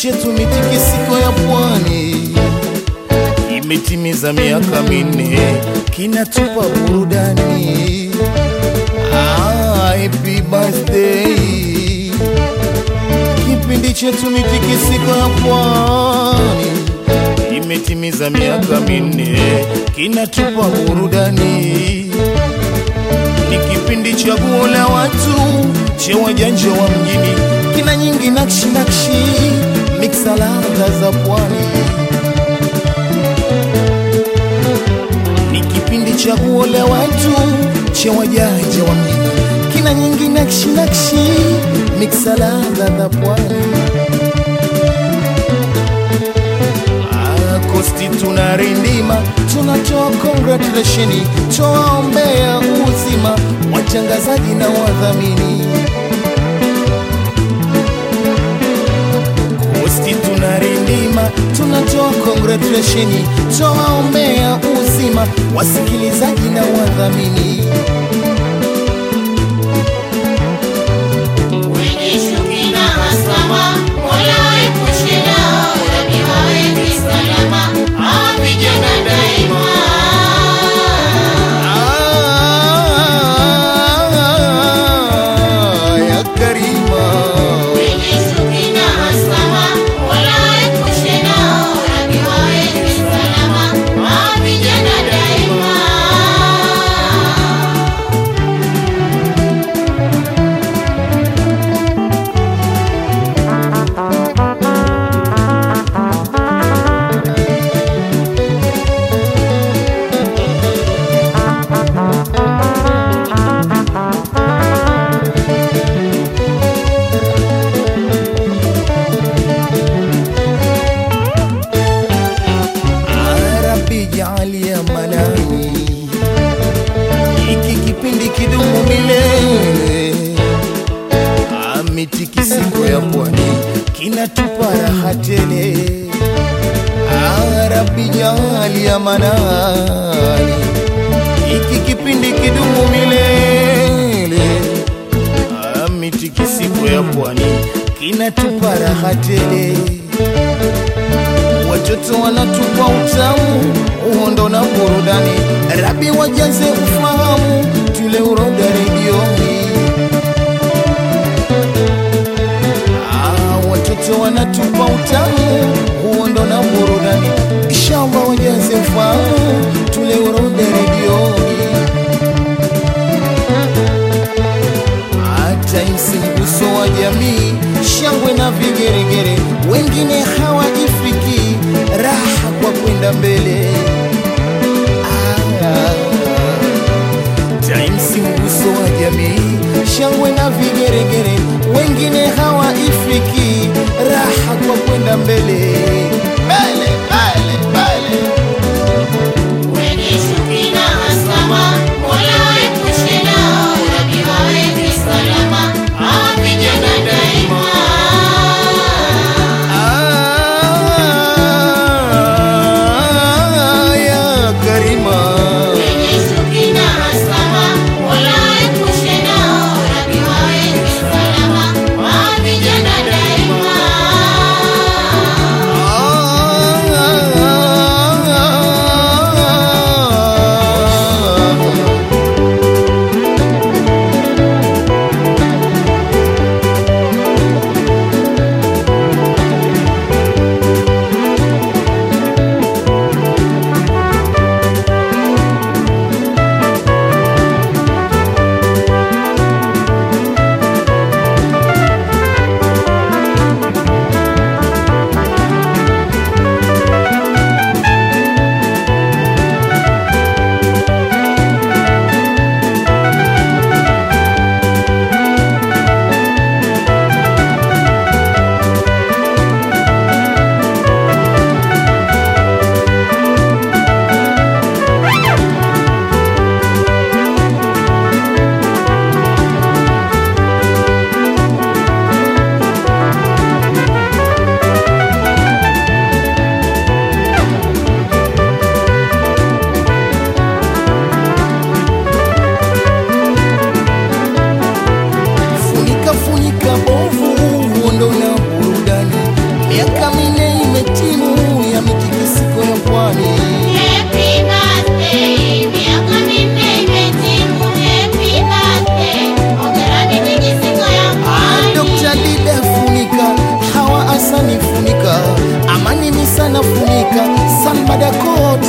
chetu mitikisiko ya pwani imetimiza miaka minne, kinatupa burudani. Ah, happy birthday! Kipindi chetu mitikisiko ya pwani imetimiza miaka minne, kinatupa burudani. Ni kipindi chaguo la watu che wajanja wa mjini, kina nyingi nakshi nakshi, miksa ladha za pwani. Ni kipindi chaguo la watu che wajanja wa mjini, kina nyingi nakshi nakshi, miksa ladha za pwani. Ah, Kosti tunarindima, tunatoa congratulation, twaombea uzima watangazaji na wadhamini. Kosti tunarindima, tunatoa congratulation, twaombea uzima wasikilizaji na wadhamini. Wenye chuki na hasama, Mola waepushe nao, Rabi waweke salama, hawa vijana daima. Ah, ya Karima. Wenye chuki na hasama, Mola waepushe nao, Rabi waweke salama, hawa vijana daima. Arabi jaalia manani, hiki kipindi kidumu milele. Ah, Mitikisiko ya pwani kinatupa raha tele. Arabi jaalia manani, hiki kipindi kidumu milele. Ah, Mitikisiko ya pwani kinatupa raha tele watoto wanatupa utamu, uhondo na burudani. Rabi wajaze ufahamu, tule uroga redioni. Ah, watoto wanatupa utamu, uhondo na burudani. Inshallah wajaze ufahamu, tule uroga redioni. hata isi mguso wa jamii, shangwe na vigeregere, wengine hawajifiki raha kwa kwenda mbele. Ah, Times mguso wa jamii, shangwe na vigeregere, wengine hawaifiki raha kwa kwenda mbele mbele mbele mbele. Wenye chuki na hasama, Mola waepushe nao, Rabi waweke salama, hawa vijana daima. Ah, ya Karima. Wenye chuki na hasama, Mola waepushe nao, Rabi waweke salama, hawa vijana daima. Ah,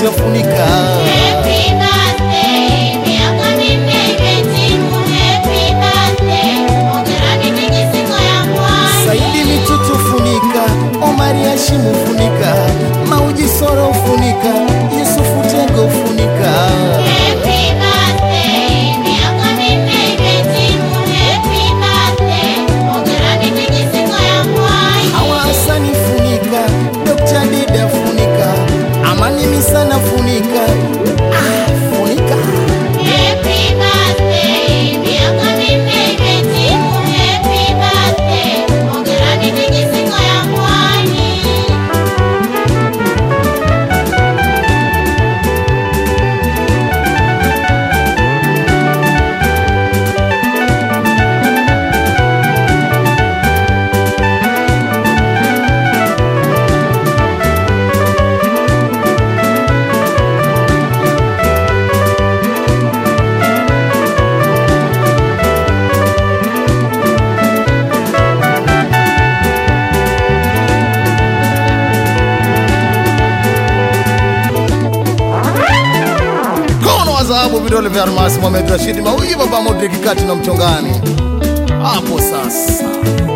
utafunika. Happy birthday, miaka minne imetimu. Happy birthday, hongera mitikisiko ya pwani. Saidi Mitutu funika, Omari Hashimu funika, Mauji Soro funika, Yusufu Tego funika. Happy birthday, miaka minne imetimu. Happy birthday, hongera mitikisiko ya pwani. Hawa Hasani funika, Dr. Dida funika, Amani Misana funika, ah, funika. Happy birthday, miaka minne imetimu. Happy birthday, hongera mitikisiko ya pwani. Mkono wa dhahabu, vidole vya almasi, Mohamed Rashid Mawigi, Baba Modric kati na mchongani hapo sasa.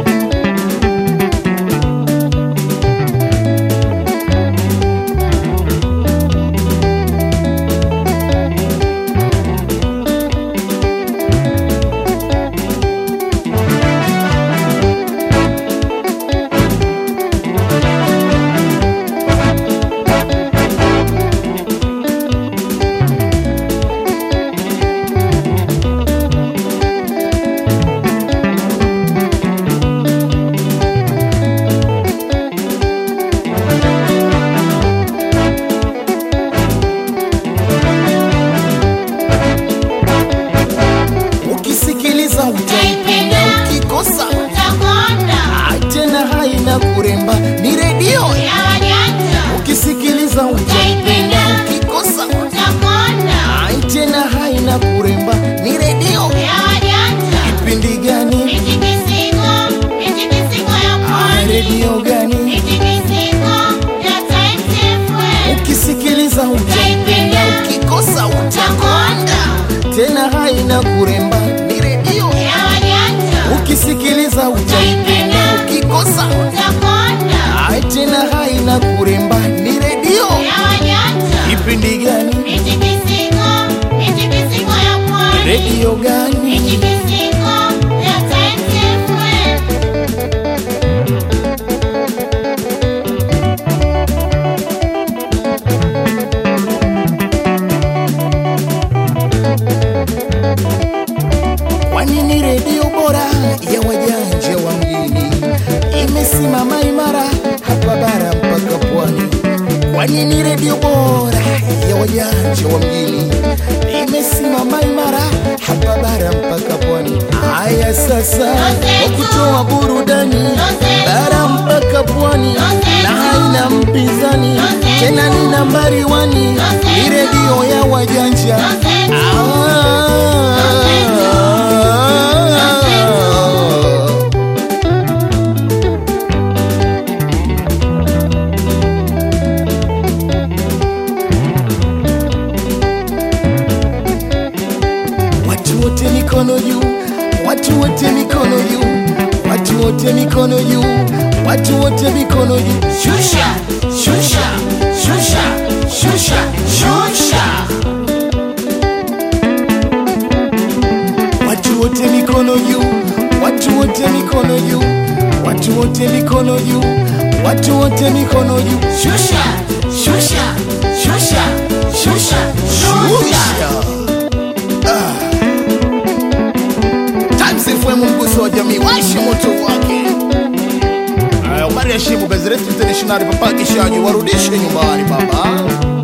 Ukisikiliza utaipenda, ukikosa Utakonda ah, tena haina kuremba, ni redio ya wajanja. ukisikiliza utaipenda, ukikosa Utakonda ah, tena haina kuremba, ni redio ya wajanja. kipindi gani? Mitikisiko, mitikisiko ya Ah, pwani. redio gani? Mitikisiko ya Times FM. Ukisikiliza utaipenda, ukikosa utakonda, tena haina kuremba, ni redio Ya wajanja. ukisikiliza utaipenda, ukikosa Utakonda ah, tena haina kuremba, ni redio ya wajanja. kipindi gani? Mitikisiko, mitikisiko ya pwani. redio gani? Mitikisiko ya Times FM. Kwani ni redio bora ya wajanja wa mjini, imesimama imara hapa bara mpaka pwani. Kwani ni redio bora ya wajanja wa mjini, imesimama imara hapa bara mpaka pwani. Haya sasa, kwa kutoa burudani bara mpaka pwani, na haina mpinzani tena, ni nambari wani, ni redio ya wajanja Ah. Watu wote mikono juu, watu wote mikono juu, watu wote mikono juu, watu wote mikono juu. Shusha, shusha, shusha, shusha, shusha. Watu wote mikono juu, watu wote mikono juu, watu wote mikono juu, watu wote mikono juu. Shusha, shusha, shusha, shusha, shusha. Times FM mguso wa jamii washi moto wake. Aya, Omari Hashimu gazeti International papa kishaji warudishe nyumbani baba.